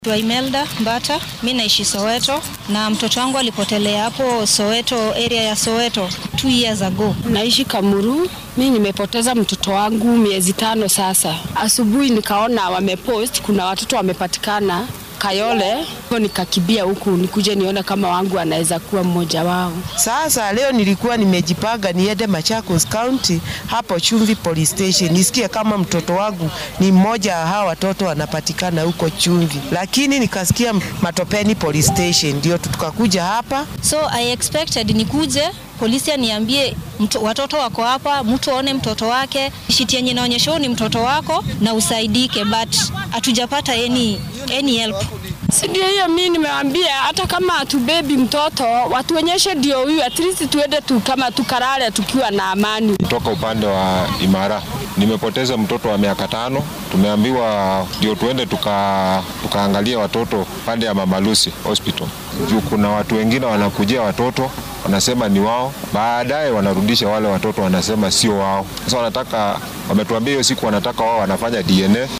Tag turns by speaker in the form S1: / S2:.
S1: Dwa Imelda Mbata, mi naishi Soweto na mtoto wangu alipotelea hapo Soweto, area ya Soweto two years ago.
S2: Naishi Kamuru. Mi nimepoteza mtoto wangu miezi tano sasa. Asubuhi nikaona wamepost kuna watoto wamepatikana Kayole, hivyo nikakibia huku nikuje nione kama wangu anaweza kuwa mmoja wao.
S3: Sasa leo nilikuwa nimejipanga niende Machakos County hapo Chumvi Police Station nisikie kama mtoto wangu ni mmoja wa hawa watoto wanapatikana huko Chumvi, lakini nikasikia Matopeni Police Station, ndio tukakuja hapa.
S1: So I expected nikuje polisi aniambie mto, watoto wako hapa, mtu aone mtoto wake, shiti yenye inaonyesha ni mtoto wako na usaidike, but hatujapata any, any help.
S2: Si ndio hiyo, mi nimewambia hata kama hatubebi mtoto watuonyeshe ndio huyu, at least tuende tu kama tukarare tukiwa na amani.
S4: Kutoka upande wa Imara nimepoteza mtoto wa miaka tano. Tumeambiwa ndio tuende tuka, tukaangalia watoto pande ya Mama Lucy Hospital juu kuna watu wengine wanakujia watoto wanasema ni wao, baadaye wanarudisha wale watoto wanasema sio wao. Sasa wanataka, wametuambia hiyo siku wanataka wao wanafanya DNA